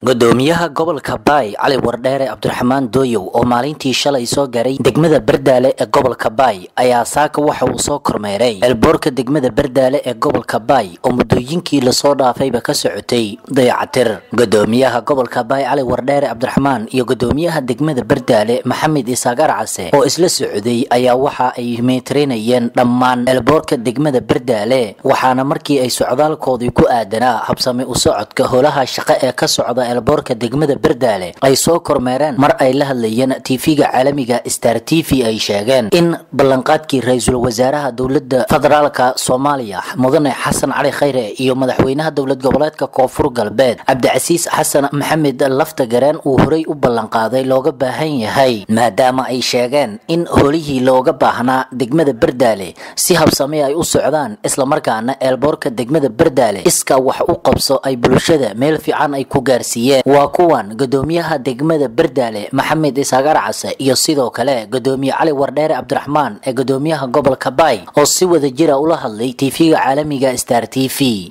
gudoomiyaha gobolka baay cali wardheere cabdiraxmaan dooyow oo maalintii shalay soo gaaray degmada berdaale ee gobolka baay ayaa saaka waxa uu soo kormeeray elboorka degmada berdaale ee gobolka baay oo muddooyinkii lasoo dhaafayba ka socotay dayacatir gudoomiyaha gobolka baay cali wardheere cabdiraxmaan iyo gudoomiyaha degmada berdaale maxamed isaaq arcase oo isla socday ayaa waxa ay meetrinayeen dhammaan elboorka degmada berdaale waxaana markii ay socdaalkoodii ku aadanaa habsami u socodka howlaha shaqo ee ka socda elboorka degmada berdaale ay soo kormeereen mar ay la hadlayeen tv-ga caalamiga star t v ay sheegeen in ballanqaadkii ra-iisul wasaaraha dowlada federaalka soomaaliya mudane xasan cali khayre iyo madaxweynaha dowlad goboleedka koonfur galbeed cabdicasiis xasan maxamed laftagareen uu horey u ballanqaaday looga baahan yahay maadaama ay sheegeen in holihii looga baahnaa degmada berdaale si habsame ay u socdaan islamarkaana eelboorka degmada berdaale iska wax u qabso ay bulshada meel fiican ay ku gaarsiiyeen waa kuwan gudoomiyaha degmada berdaale maxamed isaaq arcase iyo sidoo kale gudoomiye cali wardheere cabdiraxmaan ee gudoomiyaha gobolka baay oo si wada jira ula hadlay tv-ga caalamiga star t v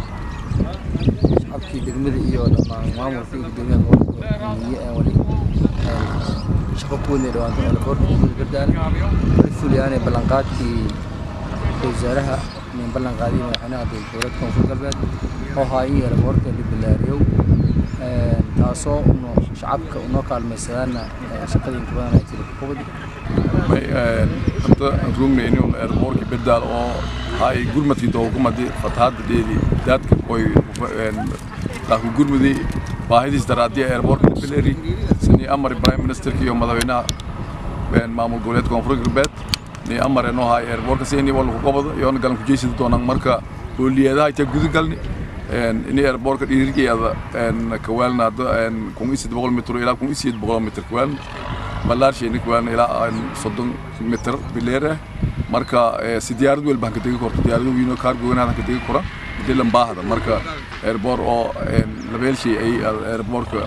shacabkii degmada iyo dhammaan maamulka iyo gudoomiyaha gobolka miye aan wali shaqo ku wadnay dhawaanto elboorka degmada berdaale wali fuliyaanay ballanqaadkii ra-iisul wasaaraha nin ballanqaadiyay madaxweynaha dowladda koonfur galbeed oo haayay elboorka libilaariyow taasoo uno shacabka unoo kaalmaysadaana shaqadiinka badan ay jira kubad hadda rugnayni un airborki bedaal oo hay gurmadkii dowlkumadi fatahaada dheedi daadka koy laakiin gurmudi baahidiis daraadiya airborka libileri sini amari prime ministerka iyo madaxweynaha maamul goboleedka koonfur galbeed ni amare noo hay airborka sini walku qobado iyoona galan kujeysida doonaan marka hooliyadaha itaa gudagalni ini airborka dhiirigeeda kawaalna hadda kun iyo siddeed boqol mitr ilaa kun iyo sideed boqol mitr kawaalna ballaarshayna kawaalna ilaa soddon mitr bileer ah marka si diyaarad welba hanka degi korto diyaarado wiino kaargoogana hanka degi kora dilan baahda marka airbor oo labeelshay ay airborka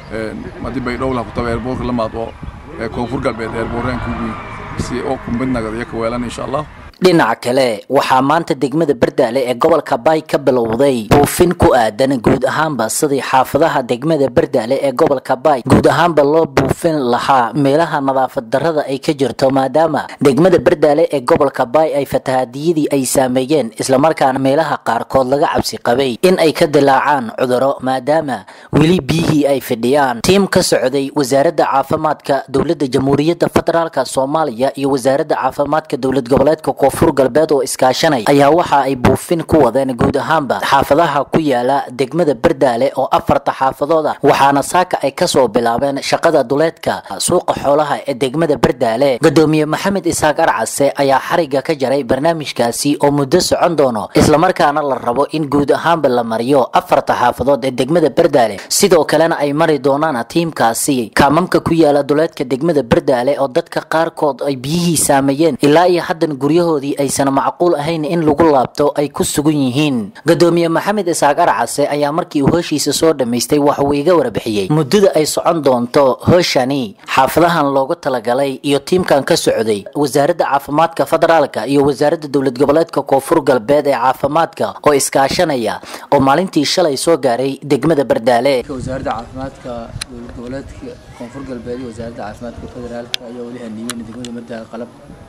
hadii bay dhowlaha kutaba airborka lamaad oo koonfur galbeed airboreenka ugu si oo kumbadnagada iyo kawaalana insha allah dhinaca kale waxaa maanta degmada berdaale ee gobolka baay ka bilowday buufin ku aadan guud ahaanba sidii xaafadaha degmada berdaale ee gobolka baay guud ahaanba loo buufin lahaa meelaha nadaafad darrada ay ka jirto maadaama degmada berdaale ee gobolka baay ay fatahaadiyadii ay saameeyeen islamarkaana meelaha qaarkood laga cabsi qabay in ay ka dilaacaan cuduro maadaama weli biyihii ay fidhiyaan tiim ka socday wasaaradda caafimaadka dowladda jamhuuriyadda federaalka soomaaliya iyo wasaaradda caafimaadka dowlad goboleedka koonfur galbeed oo iskaashanay ayaa waxa ay buufin ku wadeen guud ahaanba xaafadaha ku yaala degmada berdaale oo afarta xaafadood ah waxaana saaka ay kasoo bilaabeen shaqada duleedka suuqa xoolaha ee degmada berdaale gudoomiye maxamed isaaq arcase ayaa xariga ka jaray barnaamijkaasi oo muddo socon doono islamarkaana la rabo in guud ahaanba la mariyo afarta xaafadood ee degmada berdaale sidoo kalena ay mari doonaan tiimkaasi kaamamka ku yaala duleedka degmada berdaale oo dadka qaarkood ay biyihii saameeyeen ilaa iyo haddan guryahood aysan macquul ahayn in lagu laabto ay ku sugan yihiin gudoomiye maxamed isaaq arcase ayaa markii uu hooshiisa soo dhammaystay waxa uu iga warbixiyey muddada ay socon doonto hooshani xaafadahan loogu talagalay iyo tiimkan ka socday wasaaradda caafimaadka federaalka iyo wasaaradda dowlad goboleedka koonfur galbeed ee caafimaadka oo iskaashanaya oo maalintii shalay soo gaaray degmada berdaale wasaaradda caafimaadka dowlad goboleedka koonfur galbeed iyo wasaaradda caafimaadka federaalka ayaa weli haniimeen degmada berdaale qalab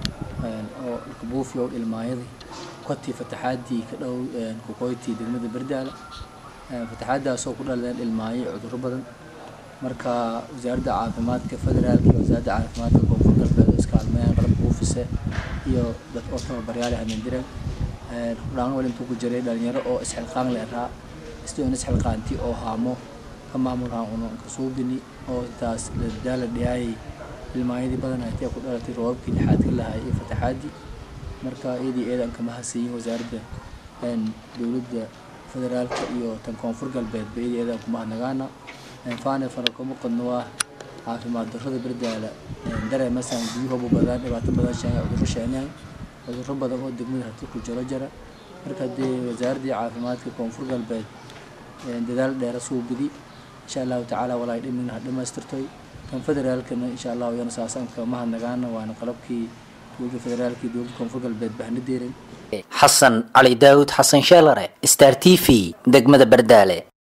oo buufiyo ilmaayadii kotii fataxaadii ka dhow kukoyti degmada berdaale fataxaadaasoo ku dhaladeen ilmaayo cudurro badan marka wasaaradda caafimaadka federaalka iyo wasaaradda caafimaadka koonfur galbeed oo iskaalmeeyaan qalab buufise iyo dad oo tababaryaale hameendireen hudhaan wal intuu ku jiray dhalinyaro oo isxilqaan le araa istoon isxilqaanti oo haamo ka maamulhaan uno kasuubini oo taas daala dhiyaayay ilmaayadii badan aytee ku dhalatay roobabkii lixaadka lahaa iyo fataxaadii marka iyadii eedan kama hasiyin wasaaradda dowladda federaalka iyo tan koonfur galbeedba iyadii eedan kuma hadnagaana faane farakoma qodno waa caafimaad darrada berdaala dareemasaan biyuhobu badan dhibaato badan sheegay cudurro sheeneen cudurro badan oo degmada hati ku jiro jara marka dee wasaaraddii caafimaadka koonfur galbeed dadaal dheera suubidi insha allahu tacaala walaay dhimina ha dhammaystirtoy kan federaalkana insha allah iyana saasaan kama hadnagaana waana qalabkii dowladda federaalka iyo dowladda koonfur galbeed bahna deeran xasan cali daawud xasan sheelare star t v degmada berdaale